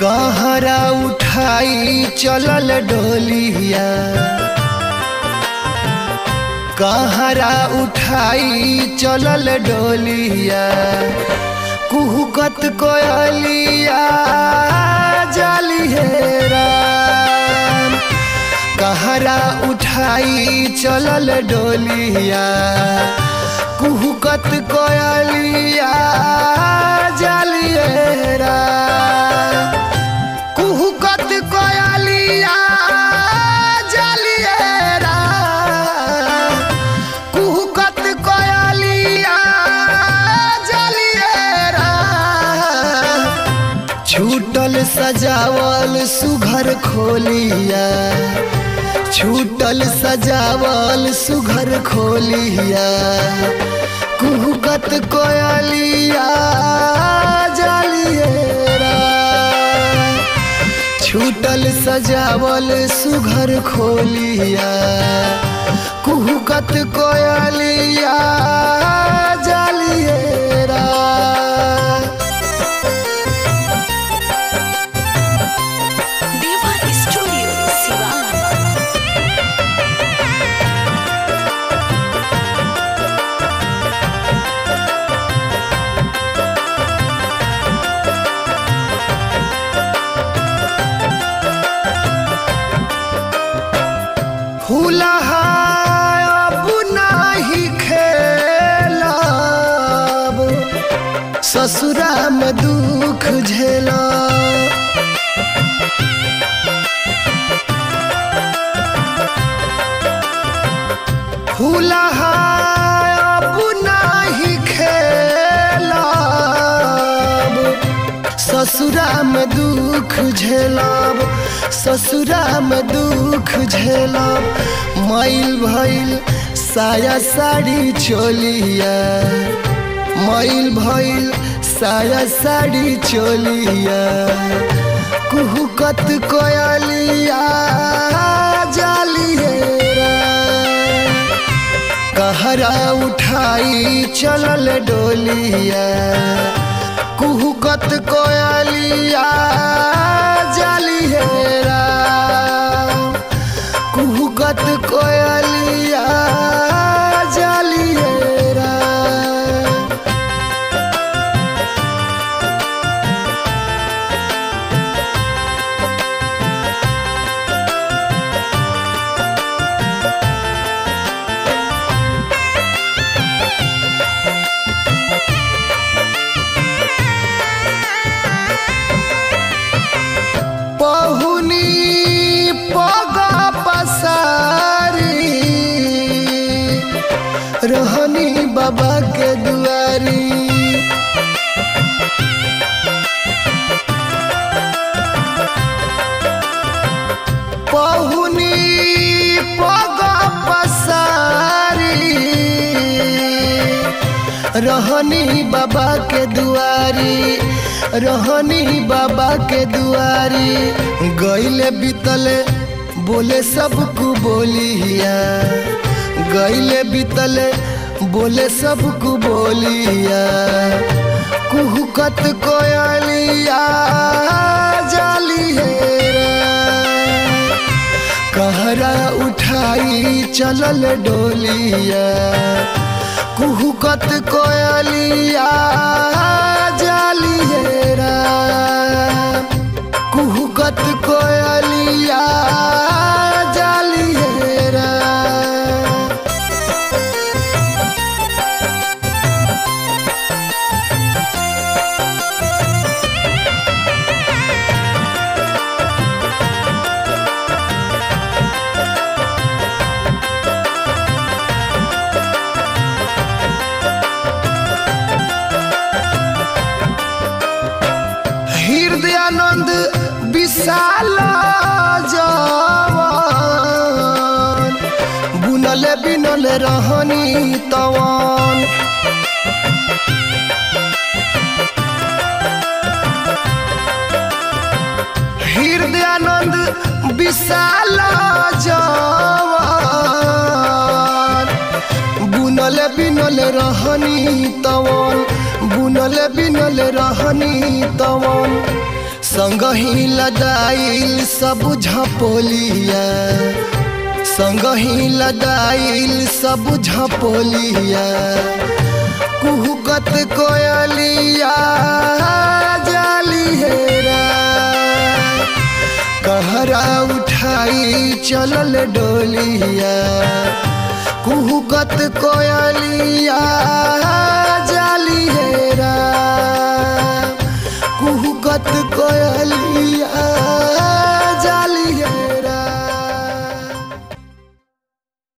कहरा उठाई चलल डोलिया कहरा उठाई चलल डोलिया कुहुकत कोयलिया जाली हेरा कहरा उठाई चलल डोलिया कुहुकत कोयलिया जाली हेरा कुहुकत कोयलिया जालिएरा कुहुकत कोयलिया जालिएरा छूटल सजावल सुघर खोलिया छूटल सजावल सुघर खोलिया कुहुकत कोयलिया जालिएरा छूटल सजावल सुघर खोलिया कुहुकत कोयलिया जालिएरा देवा स्टूडियो सिवान फूलहा अब नाही खेलब ससुरा में दुख झेला फूलहा अब नाही खेलब ससुरा में दुख झेलब ससुरा में दुख झेलब मैल भइल साया साड़ी चोलिया मैल भइल साया साड़ी चोलिया कुहुकत कोयलिया जालिएरा कहरा उठाई चलल डोलिया कुहुकत कोयलिया जालिएरा कुहुकत कोयलिया जालिएरा पहुनी पग पसारी रहनी बाबा के दुआरी पहुनी पग पसारी रहनी बाबा के दुआरी रहनी बाबा के दुआरी गईले बीतले बोले सबको बोलिया गईले बीतले बोले सबको बोलिया कुहुकत कोयलिया जालिएरा कहरा उठाई चलल डोलिया कुहुकत कोयलिया जालिएरा कुहुकत कोयलिया जालिएरा हृदयानंद विशाल जवान बुनल बिनल रहनी तवान हृदयानंद विशाल जवान बुनल बिनल रहनी तवन बुनल बिनल रहनी तवन संगही लदाइल सब झपोलिया संगही लदाइल सब झपोलिया कुहुकत कोयलिया जाली हेरा कहरा उठाई चलल डोलिया कुहुकत कोयलिया जाली हेरा कुहुकत कोयलिया